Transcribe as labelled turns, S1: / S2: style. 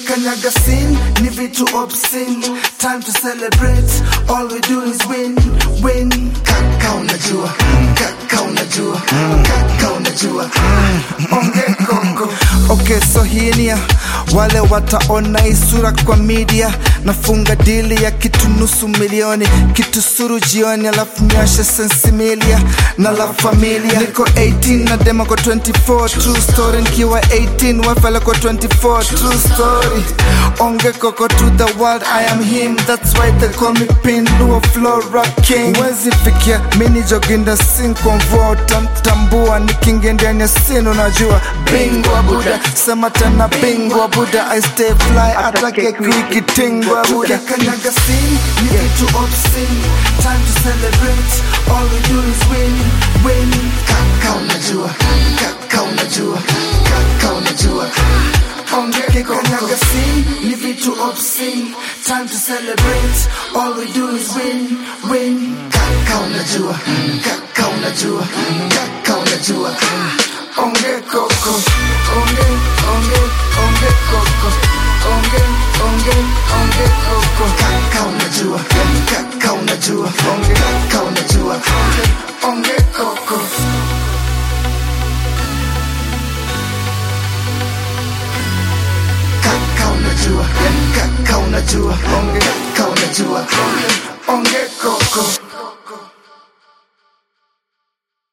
S1: tukikanyaga sin ni vitu obscene time to celebrate all we do is win win kaka unajua kaka unajua kaka unajua onge koko okay so hii ni ya wale wataona hii sura kwa media nafunga dili ya kitu nusu milioni kitu suru jioni alafu nyashe sensimilia na la familia niko 18 na dema kwa 24 true story nikiwa 18 wafala kwa 24 true story onge koko to the world i am him that's why they call me pinduo flora king wezi fikia mini joginda sin konvoa utamtambua nikingia ndani ya sin unajua bingwa buda sema tena bingwa buda i stay fly atake kuikitingwa buda kanyaga sin ni vitu obscene time to celebrate all we do is win win kaka unajua kaka unajua kaka unajua ongeke kanyaga sin ni vitu obscene time to celebrate all we do is win win kaka unajua kaka unajua kaka unajua onge koko onge onge onge koko onge onge onge koko kaka unajua kaka unajua onge kaka unajua onge koko kaka unajua kaka unajua onge kaka unajua onge koko